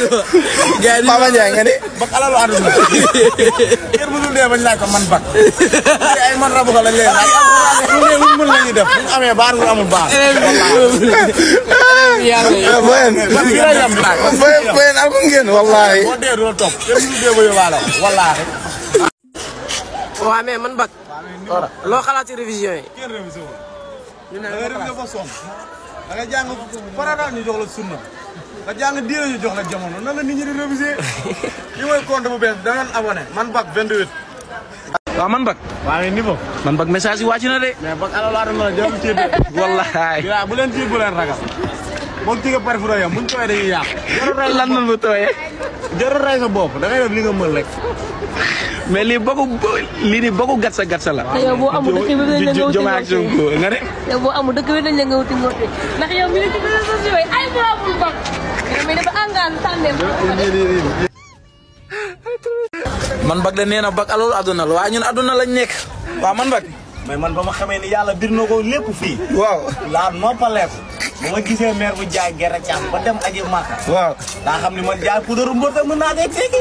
gars yi Papa Ndiaye nga ni. bak alalu àdduna kër bu dul dee bañ laaj ko man bak ay man rabu ko lañ leen laaj lu ne lu mën la ñuy def bu ñu amee baax lu amul baax ah boyen. man fii la yem laaj boyen boyen am ko ngeen wallaahi. boo dee doo topp kër bu dul dee ba yóbbaale ko wallaahi waaw mais man bak loo xalaat ci révision yi kenn révisé wu da nga révisé ba sonn da nga jàng farata ñu jox la sunna nga jàng diine ñu jox la jamono nan la nit ñi di révisé li mooy compte bu bees da ngeen abonné man bak 28 waaw man bak waa ngi niveau man bak message yi wàcc na de mais bak alalu àdduna la jarul tiit de wallahi yaa bu leen tiit bu leen ragal moom tigga pare fu yam buñ tooyee dañuy yàq jarul rey lan nan bu tooyee jarul rey sa bopp da ngay def li nga mën rek mais lii bokku lii nii bokku gatsa gatsa la te yow boo amul dëkk bi dañ la nga wuti Jomaay ak Sonko nga ne yow boo amul dëkk bi dañ la nga wuti ngoote ndax yow mi ne ci réseaux sociaux yi ay boo amul bak yow mi dafa engagé tànneem man bak de nee na bak alalu àdduna la waaye ñun àdduna lañ nekk waaw man bak mais man ba ma xamee ni yàlla bir na ko lépp fii waaw laa noppaleeku ba ma gisee maire bu jaay gerte caaf ba dem aji màkka waaw daa xam ni man jaay puudaru mbër te mën naa dee seegi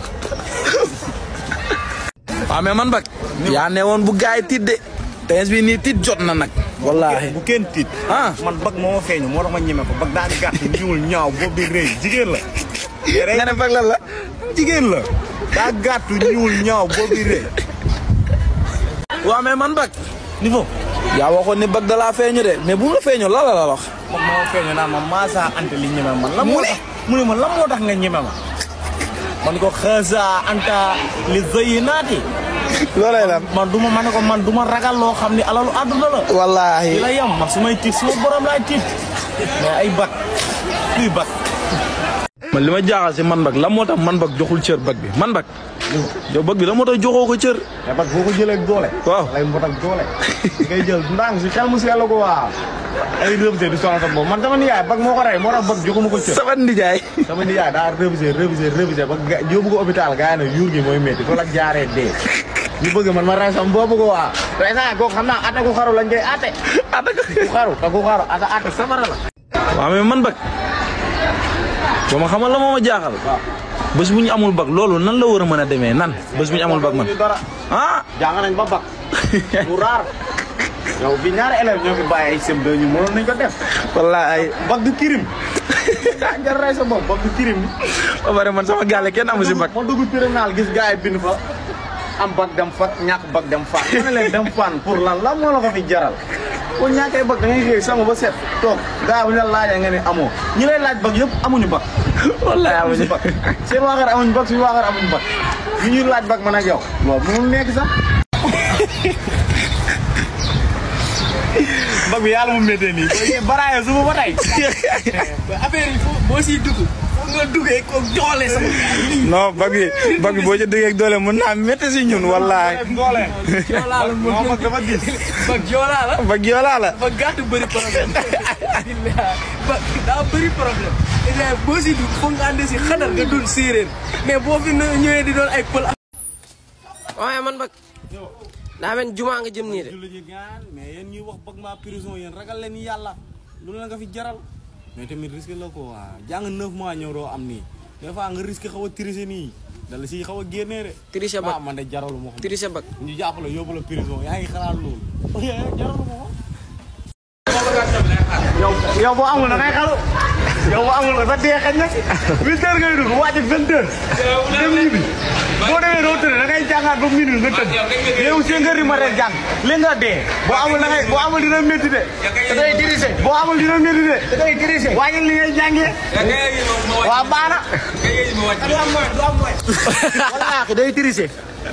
waaw mais man bak yaa ne woon bu gaay tiit de tens bi nii tiit jot na nag wallahi bu kenn tiit ah man bag moo ma feeñu moo tax ma ñeme ko bag daa gàtt ñuul ñaaw boobu bi rëy jigéen la nga ne bak lan la jigéen la daa gàtt ñuul ñaaw boobu bi rëy waaw mais man bak niveau yaa waxoon ni bak da laa feeñu de mais bu mu la feeñu la la la wax moom moo feeñu naan ma maasaa ante li ñeme man la moo tax mu ne ma la moo tax nga ñeme ma man ko xaasa anta li zëyi naati loolay lan. man du ma ma ne ko man du ma ragal loo xam ni alalu àdduna la wallaahi. di la yem man su may tiit suma borom laay tiit mais ay bak kuy bak man li ma jaaxal si man bak la moo tax man bak joxul cër bak bi man bak yow bak bi la moo tax joxoo ko cër mais bak boo ko jëlee ak doole waaw lay mbot ak doole ngay jël ndànk si xel mu sell ko waaw ay révisé di sonal sa bopp man sama nijaay bak moo ko rey moo tax bak joxuma ko cër sama ndijaay sama nijaay daa révisé révisé révisé ba ga yóbbu ko hôpital gaa yi ne yuur gi mooy métti fa la jaaree dee ñu bëgg man ma rey sama boobu ko waa rey saa kooku xam naa atte ku xaru lañ koy atte ku xaru te ku xaru ata atte samara la waaw mais man bak ba ma xamal la moo ma jaaxal bés bu ñu amul bak loolu nan la war a mën a demee nan bés bu ñu amul bak man ñu dara ah jàng nañ ba bak mu raar yow bi ñaari élèves ñoo fi bàyyi ay sem ñu mënoon nañ ko def wallaay bak du kirim daa jar rey sa bopp bak du kirim ba pare man sama gaale kenn amu si bak ma dugg terminal gis gars yi bind fa am bag dem fat ñàkk bag dem fan ma ne leen dem fan pour lan lan moo la ko fi jaral ko ñàkkee bag da ngay xëy sama ba set toog gars bu ñu la laajee nga ne amoo ñi lay laaj bag yëpp amuñu bag wallaay amuñu bag seen waa kër amuñu bag suñu waa kër amuñu bag ñu ñuy laaj bag man ak yow loolu mënul nekk sax bag bi yàlla mu méttee nii boo baraaye suba ba tey affaire yi foo boo siy dugg foo nga duggee ko doole sama non bag bi bag bi boo ci duggee ak doole mën naa métti si ñun wallaahi. doole joolaa la non bag dafa gis bag joolaa la bag yoolaa la. ba gàtt bëri problème ba daa bëri problème léegi boo si dugg foog nga ànd si xadar nga doon séeréer mais boo fi ñëwee di doon ay pël waaye man bag daa mel jumaa nga jëm nii de julli ji gaan mais yéen ñuy wax bëgg maa prison yéen ragal leen yàlla lu la nga fi jaral mais tamit risque la ko waa jàng neuf mois ñëw doo am nii des fois nga risque xaw a tricher nii dala si xaw a génnee de tricher ah bag man de jaralu ma xam tricher bag ñu jàpp la yóbbu la prison yaa ngi xalaat loolu jaralu ma ko yow yow boo amul da ngay xalu yow boo amul sa dee xañ na huit heures ngay dugg wàcc vingt heures dem ñibbi boo demee doo tëdd da ngay jàngaat ba minuit nga tëdd yow cinq heures yi ma rek jàng li nga dee boo amul da ngay boo amul dina métti de da ngay dirigé boo amul dina métti de da ngay dirigé wàññil li ngay jàngee waa baana du am mooy du am mooy wallaahi day dirigé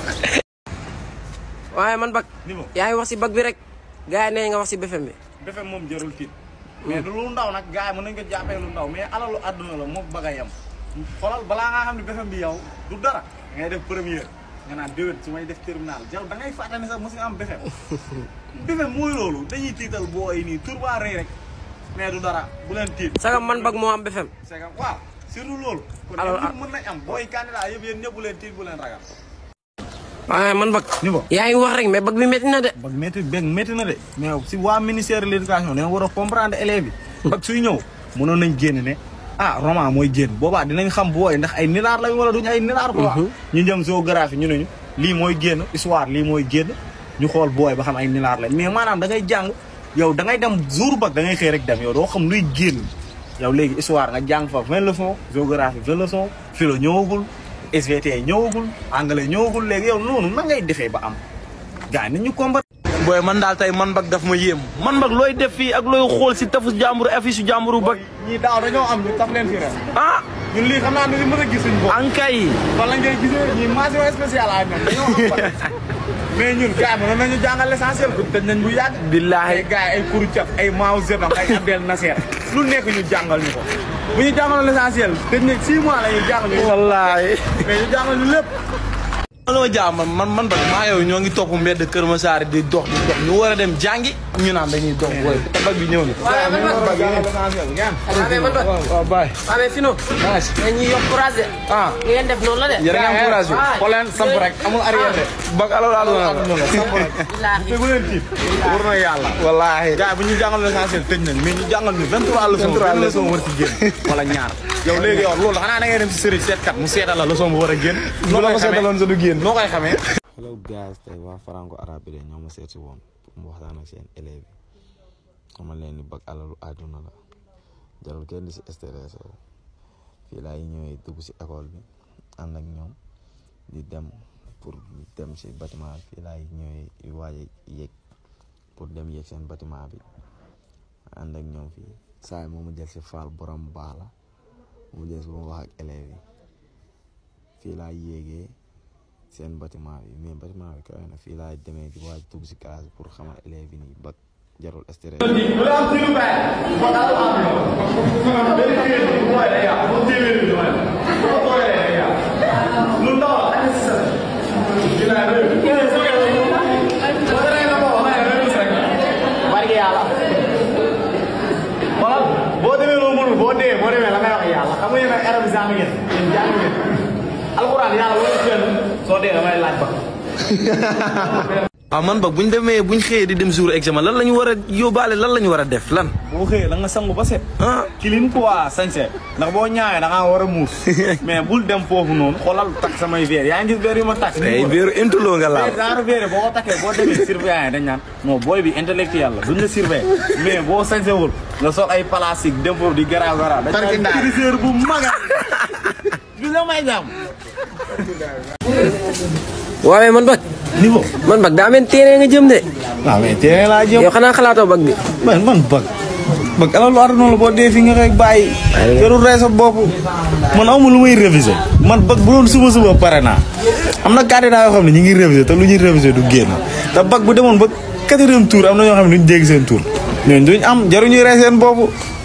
waaye man bag yaa ngi wax si bag bi rek gars yi nee nga wax si BFM bi defe moom jarul tiit mais du lu ndaw nag gars yi mën nañ ko jàppee lu ndaw mais alalu àdduna la moom bëgg a yem xoolal balaa ngaa xam ne BFM bi yow du dara da ngay def première nga naan déwén su may def terminal yow da ngay fàtte ne sax mos nga am BFM BFM mooy loolu dañuy tiital boo ay nii tur baa rëy rek mais du dara bu leen tiit sagam man bag moo am BFM c'est que waaw surtout loolu kon Alors, ñëpp mën nañ am booy candidat yëpp yéen ñëpp bu leen tiit bu leen ragal waaye man bag Niveau. yaa ngi wax rek mais bag bi métti na de bag métti beg métti na de mais si waa ministère de l' éducation dañoo war a comprendre élèves yi bag suy ñëw mënoon nañ génn ne ah roman mooy génn boobaa dinañ xam booy ndax ay nilaar lañ wala duñ ay nilaar quoi ñu jëm géographie ñu ne ñu lii mooy génn histoire lii mooy génn ñu xool booy ba xam ay nilaar lañ mais maanaam da ngay jàng yow da ngay dem jour bag da ngay xëy rek dem yow doo xam luy génn yow léegi histoire nga jàng fa vingt leçons géographie vingt leçons philo ñëwagul SVT ñëwagul anglais ñëwagul léegi yow noonu nan ngay defee ba am gars yi nañ ñu combattre booy man daal tey man bag daf ma yéem man bag looy def fii ak looy xool si tafu jàmbur affiche jàmburu bag ñii daaw dañoo am ñu taf leen fi ren ah ñun lii xam naa ne li mën a gis suñu bopp ankay fan lañ koy gisee ñii mention spéciale ay ñoom dañoo am fa mais ñun gars yi mënoon nañu jàngal l'essentiel bu tëj nañ bu yàgg billaahi ay gars yi ay kuru caf ay maaw zebam ay Abdel Nasser lu nekk ñu jàngal ñu ko bu ñu jàngaloon l'essentiel tëj nañ six mois la ñuy jàngal ñu wallaahi mais ñu jàngal ñu lépp man ma jaam man man man bag maa yow ñoo ngi topp mbedd Kër Massar di dox di dox ñu war a dem jàngi ñu naan dañuy dox booy te bag bi ñëw na waaye man bag jàngal l'essentiel ngeen waaye man bag waaw baay waaye fino dañuy yokk courage de ah ngeen def noonu la de yéen a ngi am courage bi xool leen samp rek amul arrière de bag alo laa doon samp rek billaahi te bu leen tiit war na yàlla wallaahi gars yi bu ñu jàngal l'essentiel tëj nañ mais ñu jàngal ñu 23 leçons 23 leçons war ci génn wala ñaar yow léegi yow loolu xanaa da ngay dem si sëriñ seetkat mu seetal la leçon bu war a génn bu la ko seetaloon sa du génn noo koy xamee hello guys tey waa franco arabe bi de ñoo ma seet si woon pour mu waxtaan ak seen élèves yi xamal leen ni bag alalu àdduna la jarul kenn di si stressé wu fii laay ñëwee dugg si école bi ànd ak ñoom di dem pour dem si bâtiment bi fii laay ñëwee waaj a yéeg pour dem yéeg seen bâtiment bi ànd ak ñoom fii saa yi moo ma jël si faal borom baax la mu jël si ba ma wax ak élèves yi fii laay yéegee seen bâtiment bi mais bâtiment bi kawe na fii laa demee di waaj dugg si classe bi pour xamal élèves yi nii ba jarul stress. barke yàlla xoolal boo demee loo mënul boo dee boo demee la ngay wax yàlla xam nga yéen ay arab jàng ngeen yéen jàng ngeen alxuraan yàlla wala fenn soo dee damay laaj ba waaw man bag bu ñu demee bu ñu xëyee di dem jour examen lan la ñu war a yóbbaale lan la ñu war a def lan boo xëyee da nga sangu ba set ah kilim quoi sañse ndax boo ñaawee da ngaa war a muus mais bul dem foofu noonu xoolal takk samay verre yaa ngi gis verre yu ma takk tey biiru intuloo nga laal genre verre boo ko takkee boo demee surveillant yi dañ naan non booy bi intellectuel la duñ la surveiller mais boo sañsewul nga sol ay plastique dem foofu di garaaw garaaw dañ naan criseur bu maga du la may jàmm waaye man bag niveau man bag daa mel téere nga jëm de waaw mais teel laa jëm yow xanaa xalaatoo bag bi man man bëgg bëgg alalu àdduna la boo dee fi nga koy bàyyi jarul rey sa bopp man amul lu may réviser man bëgg bu doon suba suba pare naa am na candidat yoo xam ne ñu ngi réviser te lu ñuy réviser du génn te bëgg bu demoon ba quatrième tour am na ñoo xam ne duñ dégg seen tour ñooñu duñ am jaruñuy rey seen bopp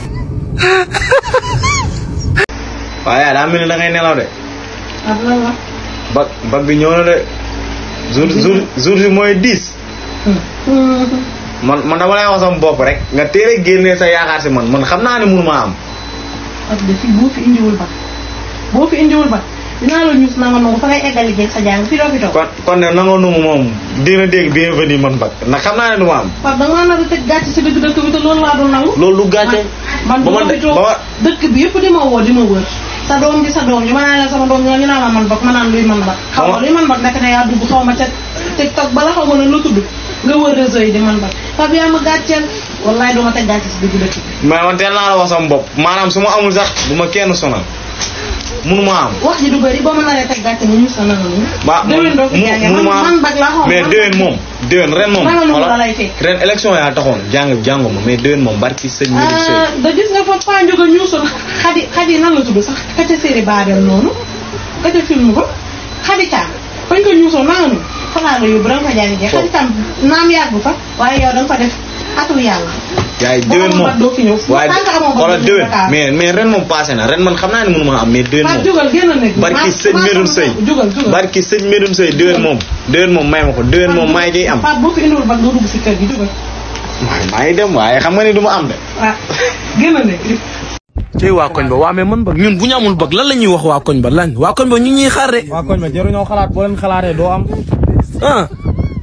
waaye daa mel ni da ngay nelaw de bag bag bi ñëw na de jour jour jour bi mooy dix man man dama lay wax sama bopp rek nga teel a génnee sa yaakaar si man man xam naa ne mënu maa am parce que fii boo fi indiwul ba boo fi indiwul ba dinaa la ñuus nanga nangu fa ngay eggali jeeg sa jàng fi doo fi toog kon kon ne nangoo numu moom dina dégg bienvenue man bag ndax xam naa ne du ma am parce que dangaa nar a tëj gàcce si dëkk dëkk bi te loolu laa doon nangu loolu du gàcce man ba du ma ma fi toog ba ma dëkk bi yëpp di ma woo di ma wër sa doom ji sa doom ji ma naan la sama doom ñoo ñu naan ma man bak ma naan luy man bak xaw ma luy man bak nekk ne yaa dugg xaw ma ca TikTok bala xaw ma ne lu tudd nga wër réseau yi di man bak Pape yaa ma gàcceel wallaay duma teg gàcce si dëgg dëkk bi mais man teel naa la wax sama bopp maanaam su ma amul sax du ma kenn sonal mënu ma am wax ji du bëri boo ma naree teg gàcce nga ñuus sa nanga ñu ba déwén doo fi jàngee man man bak laa xaw ma mais man déwén moom déwén ren moom Ragaluma voilà la lay fekk. ren élection yaa taxoon jàng jàngu ma mais déwén moom barki sëñ mi di sëy ah da gis nga fa Paa Ndiouga ñuusoon xadi xadi nan la tudd sax ka ca série Babel noonu ka ca film ba xadi caam fañ ko ñuusoon naa nu fa laa la yóbbu da nga fa jàngi jee xadi caam naam yàggu fa waaye yow da nga fa def atu yàlla yaay boo déwén amoon moom bat doo fi ñëw waaye tant que amoo bat xoolal doo fi déwén ñëw Dakar. mais mais ren moom passé na ren man xam naa ne mënu ma am mais déwén Paa moom jugal génn nekk barki sëñ Medoune Sey jugal jugal barki sëñ Medoune Sey déwén moom déwén moom may ma ko déwén moom maay jiy am Paa boo fi indiwul bat doo dugg si kër gi jugal waaye maa ngi dem waaye xam nga ni du ma am de waaw génn nekk tey waa koñ ba waa mais man bag ñun bu ñu amul bag lan la ñuy wax waa koñ ba lan waa koñ ba ñu ñuy xaar de waa koñ ma jaruñoo xalaat boo leen xalaatee doo am ah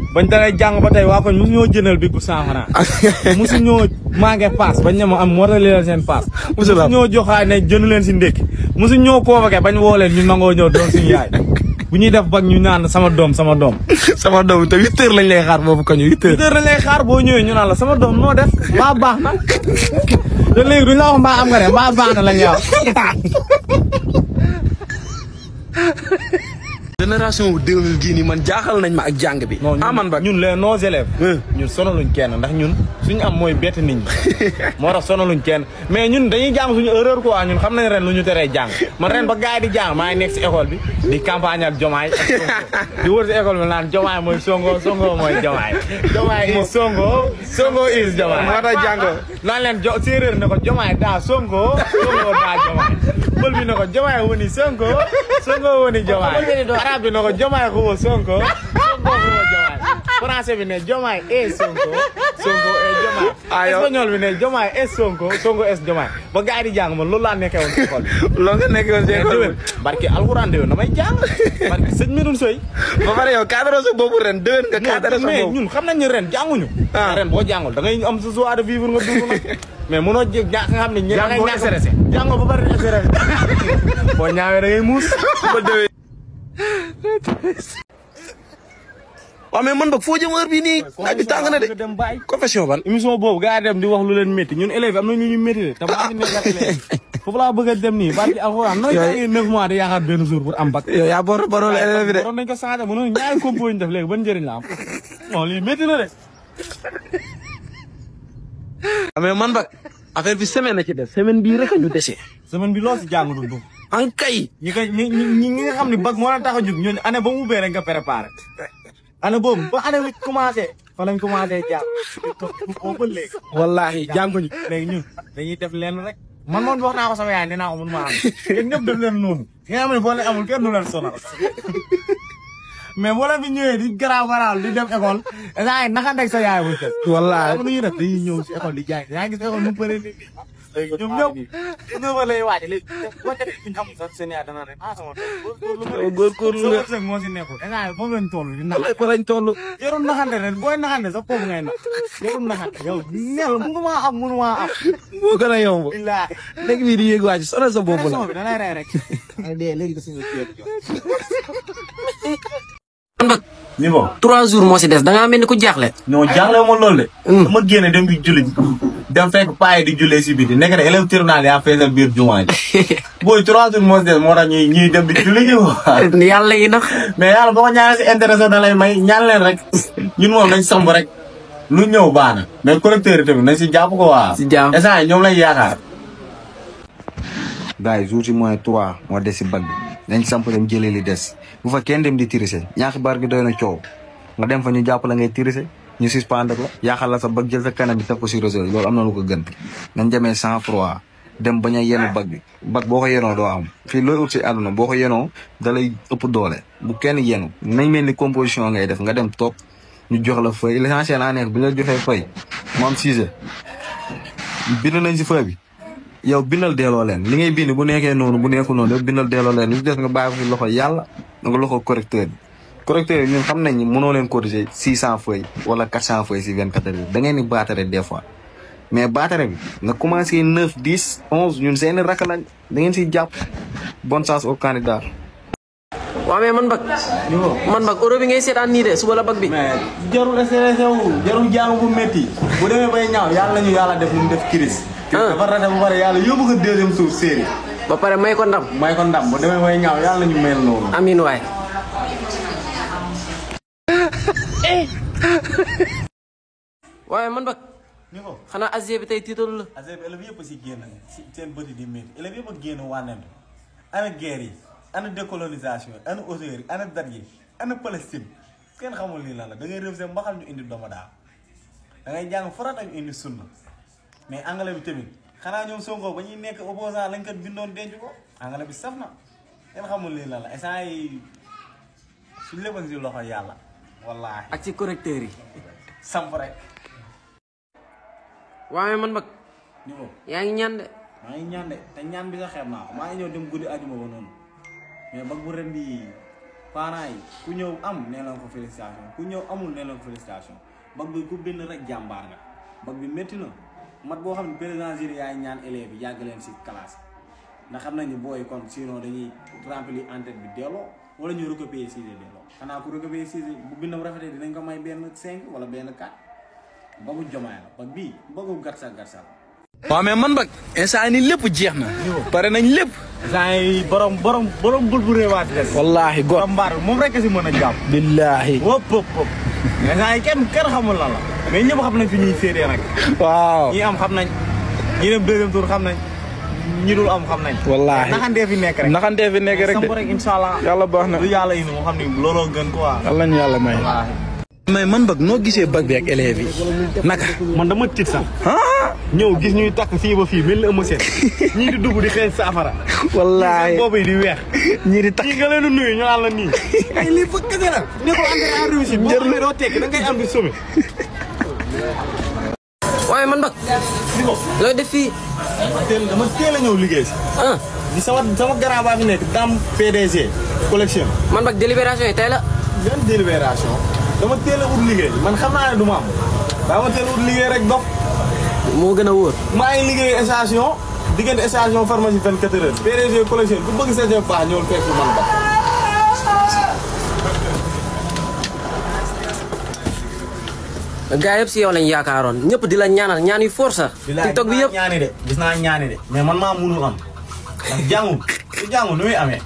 bañ dalee jàng ba tey waa koñ mosu ñoo jëndal bi bu cent franc mosu ñoo manqué paas bañ ne ma am mootali leen seen paas mosu ñoo joxaay ne jënd leen si ndékki mosu ñoo convoqué bañ woo leen ñu nangoo ñëw doon suñu yaay bu ñuy def bag ñu naan sama doom sama doom sama doom te huit heures lañ lay xaar boobu ko ñu huit heures. dër lañ lay xaar boo ñëwee ñu naan la sama doom noo def mbaa baax na te léegi duñ la wax mbaa am nga de mbaa baax na lañ lay wax génération bu 2000 gii nii man jaaxal nañ ma ak jàng bi. ah man ba ñun les nos élèves ñun sonaluñ kenn ndax ñun suñu am mooy bett nit ñi moo tax sonaluñ kenn mais ñun dañuy jàng suñu erreur quoi ñun xam nañ ren lu ñu teree jàng man ren ba gars yi di jàng maa ngi nekk si école bi di campagne ak jomaay ak Sonko di wër si école bi naan jomaay mooy songo songo mooy jomaay jomaay is songo songo is jomaay moo tax jàngoo. naan leen jo séeréer ne ko jomaay daa songo songo daa jomaay pël bi ne ko jomaay woni sonko sonko woni jomaay arab bi ne ko jomaay xuwa sonko sonko xuwa jomaay français bi ne jomaay e sonko sonko e jomaay espagnol bi ne jomaay e sonko sonko es jomaay ba gars yi di jàng man loolu laa nekkee woon si école bi loo nga nekk woon si école déwén barki alxuraan déwén damay jàng barki sëñ Medoune Soy bi ba pare yow cadre sa boobu ren déwén nga cadre sa mais boobu. ñun xam nañ ne ren jànguñu Ah. ren boo jàngul da ngay am sa joie de vivre nga dund nag mais mënoo jé nga xam ne ñe da ngay Jàngoo ñàkk stressé. jàngoo ba pare stressé boo ñaawee da ngay muus ba déwén. waaw mais man ba foo jëm heure bii nii naaj bi tàng na de. dem bàyyi confession ban. émission boobu gars yi dem di wax lu leen métti ñun élèves am na ñu ñu métti de te maa ngi nekk ak élèves foofu laa bëgg a dem nii barki alxuraan nooy jàngee neuf mois di yaakaar benn jour pour am bac yow yaa bor borol élève bi de. waroon nañ ko changé mënoon ñaari compo ñu def léegi ban njëriñ la am non lii métti na de ah mais man ba affaire bi semaine na ci def semaine bii rek a ñu dese. semaine bi loo si jàng du dugg en kay. ñi ko ñi ñi ñi nga xam ne bac moo la tax a jóg ñooñu année ba mu ubbee rek nga préparé année boobu ba année bi commencé fa lañ commencé jàng boobu ba léegi wallaahi jànguñu. léegi ñun dañuy def lenn rek man moom wax naa ko sama yaay nee naa ko mun maa am yéen ñëpp def leen noonu nga xam ne boo leen amul kenn du leen sonal mais boo leen fi ñëwee di garaaw garaaw di dem école saa yi naka ndeg sa yaay bu tëdd wallaahi. am nu ñuy def dañuy ñëw si école di jaay yaa ngi gis école mu bëri nit ñi ñoom ñëpp ñoom fa lay waaj léegi boo ca fi ñu am sax seen yaay dana rek ah sama doom góorgóorlu sa nga. wërsëg moo si nekkul instant yii foofu lañ toll di nax fa lañ toll. yorul naxante rek booy naxante sax foofu ngay nax yorul naxante yow nel mënu maa am mënu maa am moo gën a yomb. billaahi léegi bii di yéeg waa ci sonal sa bopp la. bi da lay rey rek ay dee léegi da suñu ceeb niveau. trois jours moo si des da ngaa mel ni ku jaaxle. non jàngale ma loolu de dama génne dem di julli dem fekk paay di jullee si biti nekk de élève terminal yaa feesal biir jumaa ji booy trois jours moo si des moo tax ñuy ñuy dem di julli ji quoi yàlla yi nax mais yàlla boo ko ñaanee si intéressé da lay may ñaan leen rek ñun moom nañ samb rek lu ñëw baax na mais collecteur yi tamit nañ si jàpp ko waa Si jàpp. instant yi ñoom lañ yaakaar gars yi jour si moins trois moo des si bag bi nañ samp dem jëlee li des bu fa kenn dem di tirise ñaaxi bar gi doy na coow nga dem fa ñu jàpp la ngay tirise ñu suspendre la yaaxal la sa bag jël sa kanam bi teg ko si réseau yi loolu am na lu ko gën nañ demee sans froid dem bañ a yenu bag bi bag boo ko yenoo doo am fii looy ut si àdduna boo ko yenoo da lay ëpp doole bu kenn yenu nañ mel ni composition ngay def nga dem toog ñu jox la feuille l'essentiel en nekk bi ñu la joxee feuille mu am sujet bind nañ si feuille bi yow bindal delloo leen li ngay bind bu nekkee noonu bu nekkul noonu yow bindal delloo leen li des nga bàyyi ko si loxo yàlla nga loxo correcteur bi correcteur yi ñun xam nañ ni mënoo leen corriger six cent feuilles wala quatre cent feuilles si vingt quatre heures da ngeen di baatare des fois mais baatare bi nga commencé neuf dix onze ñun seeni rakk lañ da ngeen siy jàpp bonne chance au candidat waaw mais man bag man bag euro bi ngay seetaan nii de suba la bag bi. mais jarul stressé wu jarul jàng bu métti bu demee bay ñaaw yàlla nañu yàlla def lu mu def kiris dafa rate bu pare yàlla yóbbu ko deuxième tour série ba pare may ko ndam. may ko ndam bu demee bay ñaaw yàlla nañu mel noonu amiin waay. waaye man bag ni ko xanaa Asie bi tey tiitalu la. ASEP élèves yëpp a si génn si seen bëti di métti élèves yëpp a génn wànnent ana guerre yi ana décolonisation yi ana auteur yi ana date yi ana Palestine kenn xamul lii lan la da ngay réew seen mbaxal ñu indi doomu daal da ngay jàng farat ak indi sunna mais anglais bi tamit xanaa ñoom Sonko ba ñuy nekk opposant lañ kat bindoon denc ko anglais bi saf na kenn xamul lii lan la instant yi suñ lépp a ngi si loxo yàlla wallaahi ak ci correcteur yi. samp rek waaye man bag ni ko yaa ngi ñaan de. maa ngi ñaan de te ñaan bi sax xeeb naa ko maa ngi ñëw dem guddi ajuma ba noonu mais bag bu ren bi parents yi ku ñëw am nee leen ko félicitation ku ñëw amul nee leen ko félicitation bag bi ku bind rek jàmbaar nga bag bi métti na mat boo xam ne président jury yaay ñaan élèves yi yàgg leen si classe ndax xam nañ ni booy kon sinon dañuy remplir en-tête bi delloo wala ñu recopier sixième delloo xanaa ku recopier sixième bu bindam rafetee dinañ ko may benn cinq wala benn quatre bagu jomaay la bag bii bagu gatsa gatsa la waaw mais man bag instant ni lépp jeex na pare nañ lépp saa yi borom borom borom bul bu réewaat des wallaahi go borom mbaar bi moom rek si mën a jàpp billaahi wëpp wëpp wëpp mais saa yi kenn kenn xamul la la mais ñëpp xam nañ fi ñuy séedee nag waaw ñi am xam nañ ñi dem deuxième tour xam nañ ñi dul am xam nañ wallaahi naxantee fi nekk rek naxantee fi nekk rek samp de rek incha allah yàlla baax na lu yàlla indi moo xam ni looloo gën quoi yàlla ñu yàlla may mais man bag noo gisee bag bi ak élèves yi naka man dama tiit sax ñëw gis ñuy takk fii ba fii mel ni ëmb seen ñii di dugg di xeeñ saafara wallaahi boobu yi di weex ñii di takk ñii nga leen di nuyu ñu naan la nii ay lii bëgg kese la ne ko engrais en réussite boo xamee doo tekki da ngay am di somme waaye man bag looy def fii teel dama teel a ñëw liggéey si ah di sama sama grand baa fi nekk dam PDG collection man bag délibération yi tey la benn délibération dama teel a ut liggéey man xam naa ne du ma am daa ma teel a ut liggéey rek dox moo gën a wóor maa ngi liggéey station diggante station pharmacie 24 heures PDG collection ku bëgg sa jëf baax ñëwul fekk man ba gaa yëpp si yow lañ yaakaaroon ñëpp di la ñaanal ñaan yu force sax tiktok bi yëpp ñaani de gis naa ñaani de mais man maa munul am ndax jàngu su jàngu nu muy amee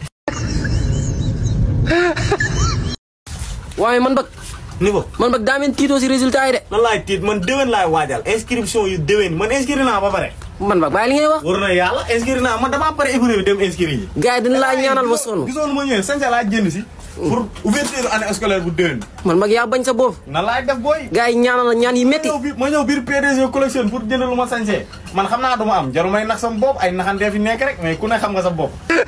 waaye man bag niveau man bag daa mel tiitoo si résultat yi de nan laay tiit man déwén laay waajal inscription yu déwén man inscrit naa ba pare man bag bàyyi li ngay wax war na yàlla inscrit naa man damaa pare épreuve bi dem inscrit yi gaa yi dina laa ñaanal ba sonn gisoon ma ñëwee sañsa laa jënd si pour ouverture année scolaire bu déwén man bag yaa bañ sa bopp nan laay def booy gaa yi ñaanal la ñaan yi métti ma ñëw bi- ma ñëw biir PDG collection pour jënd lu ma sañsee man xam naa du ma am jaru may nax sama bopp ay naxantee fi nekk rek mais ku ne xam nga sa bopp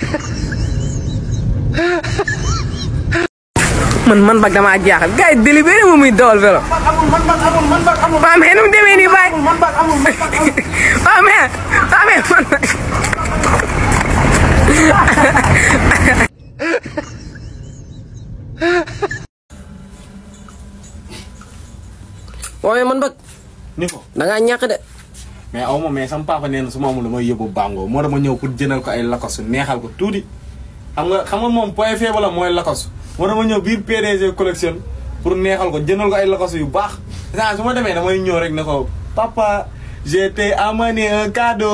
man man bag damaa jaaxal gars yi délibéré moom muy dawal vélo. waaw mais nu mu demee nii bàyyi. waaw mais waaw mais man bag. waaye man bag ni ko da ngaa ñàkk de mais aw ma mais sama papa nee na su ma amul damay yóbbu bango moo dama ñëw pour jëndal ko ay lakosu neexal ko tuuti xam nga xam nga moom point faible la mooy lakosu moo dama ñëw biir PDG collection pour neexal ko jëndal ko ay lakosu yu baax saa su ma demee damay ñëw rek ne ko papa j'ai t'ai amené un cadeau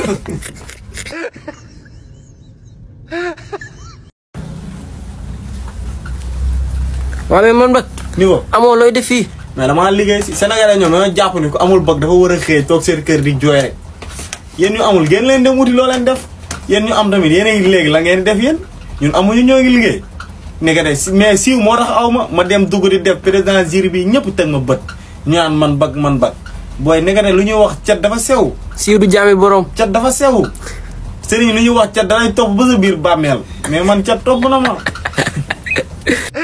waaye man bag ni ko amoo looy def fii mais damaa liggéey si Sénégalais ñoom dañoo jàpp ni ko amul bag dafa war a xëy toog seen kër di jooy rek yéen ñu amul ngeen leen dem wuti loo leen def yéen ñu am tamit yéen a ngi léegi la ngeen def yéen ñun amuñu ñoo ngi liggéey nekk de si- mais siiw moo tax aw ma ma dem dugg di def président jury bi ñëpp teg ma bët ñu naan man bag man bag booy nekk de lu ñuy wax cat dafa sew siiw du jaami borom cat dafa sew sëriñ lu ñuy wax cat dalay topp ba sa biir bàmmeel mais man cat topp na ma